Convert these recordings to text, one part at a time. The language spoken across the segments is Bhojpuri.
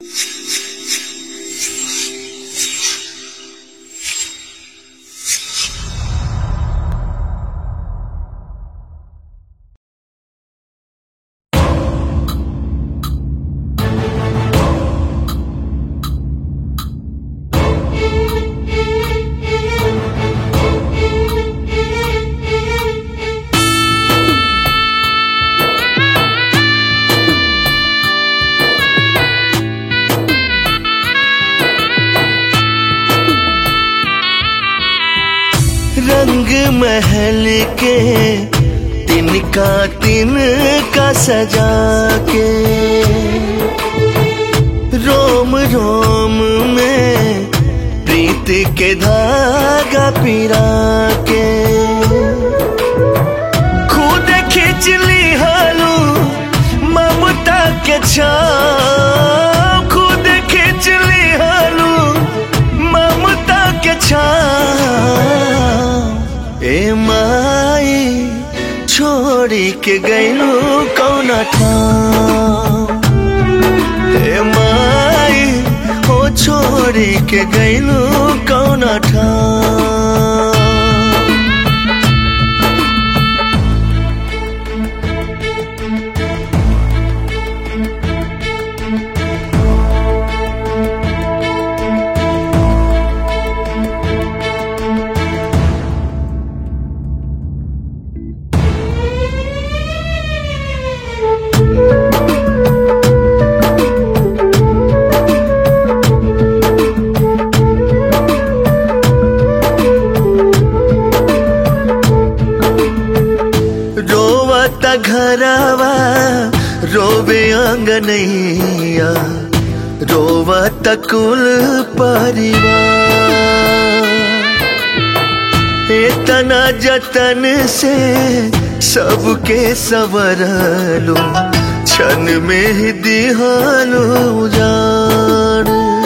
रंग महल के तिनका तिनका सजा के रोम रोम में प्रीत के धागा पिरा के खुद खींच ली हालू ममता के छाव खुद खींच ली हालू ममता के छाव ए माई छोड़ी के गैलू कौना ठाव ए माई हो छोड़ी के गैलू कौना ठाव रोवत घरवा रोवे अंगनैया रोवत कुल परिवार इतना जतन से सबके सवरलो क्षण में ही दिहालो जान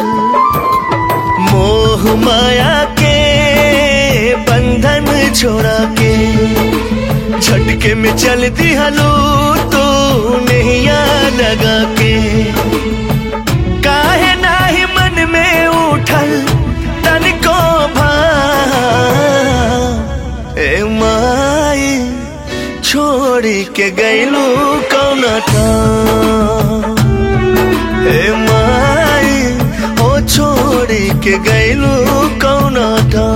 मोह माया के बंधन छोड़ा के झटके में चल दिहलो तो नैया लगा के काहे नाही मन में उठल तनिको भा ए माई छोड़ी के गैलू कौना था ए माई ओ छोड़ी के गैलू कौना था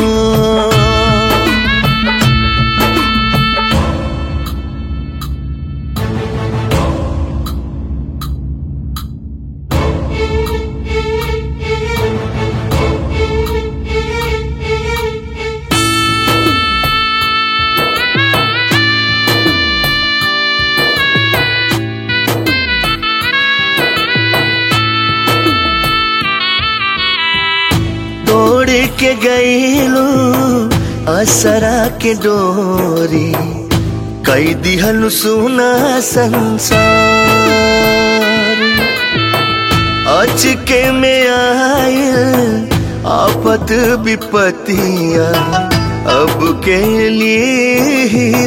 तोड़ के गईलू असरा के डोरी कई दिहल सुना संसार अचके में आयल आफत विपतिया अब के लिए ही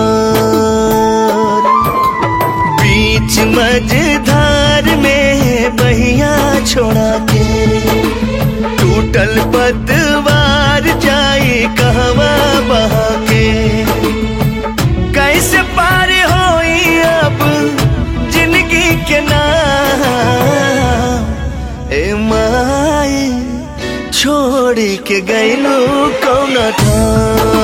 उबार बीच मझधार में बहिया छोड़ा के टूटल पतवार जाई कहवा बहा के कैसे पार होई अब जिंदगी के नाम ए माई छोड़ी के गैलू कौना था